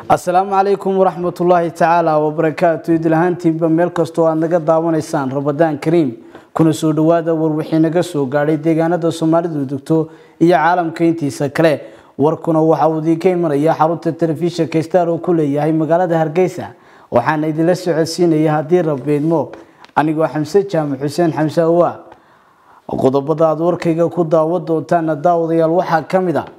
asalaamu calaykum waraxmatullaahi tacaala wabarakaatu idlahaantiinba meel kastoo aad naga daawanaysaan rabadaan kariim kuna soo dhawaada warwixii naga soo gaadhay deegaanada soomaalidu degto iyo caalamka intiisa kale warkuna waxa uu idiinka imanaya xarunta telefishinka star oo ku leeyahay magaalada hargeysa waxaana idinla socodsiinaya haddii rabeedmo anigoo xamse jaamac xuseen xamse awa qodobada aad warkayga ku daawan doontaana daawadayaal waxaa ka mid a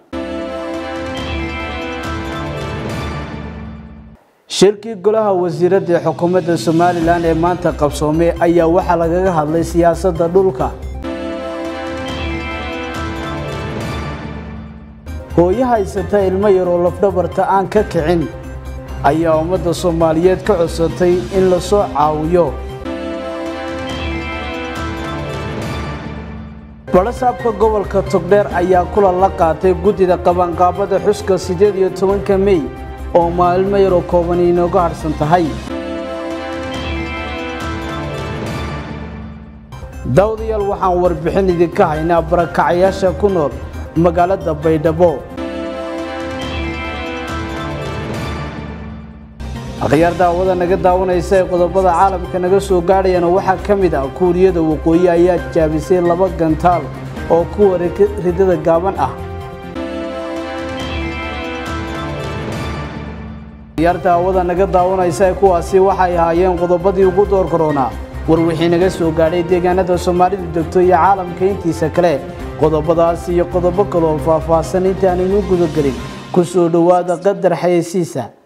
shirkii golaha wasiirada ee xukuumadda somalilan ee maanta qabsoomay ayaa waxaa lagaga hadlay siyaasadda dhulka hooyo haysata ilmo yar oo lafdhabarta aan ka kicin ayaa ummadda soomaaliyeed ka codsatay in lasoo caawiyo barasaabka gobolka togdheer ayaa kulan la qaatay guddida qabanqaabada xuska siddeed iyo tobanka mey oo maalmo yaroo kooban inooga harhsan tahay daawadayaal waxaan warbixin idinka haynaa barakacayaasha ku nool magaalada baydhabo akhyaar daawada naga daawanaysa ee qodobada caalamka naga soo gaadhayana waxaa ka mid ah kuuriyada waqooyi ayaa jaabisay laba gantaal oo kuwa ridada gaaban ah akhyaar daawada naga daawanaysa ee kuwaasi waxay ahaayeen qodobadii ugu door koronaa warwixii naga soo gaadhay deegaanada soomaalidu degto iyo caalamka intiisa kale qodobadaas iyo qodobo kaleoo faahfaahsan intaanaynu gudagelin ku soo dhowaada qadar xayeysiisa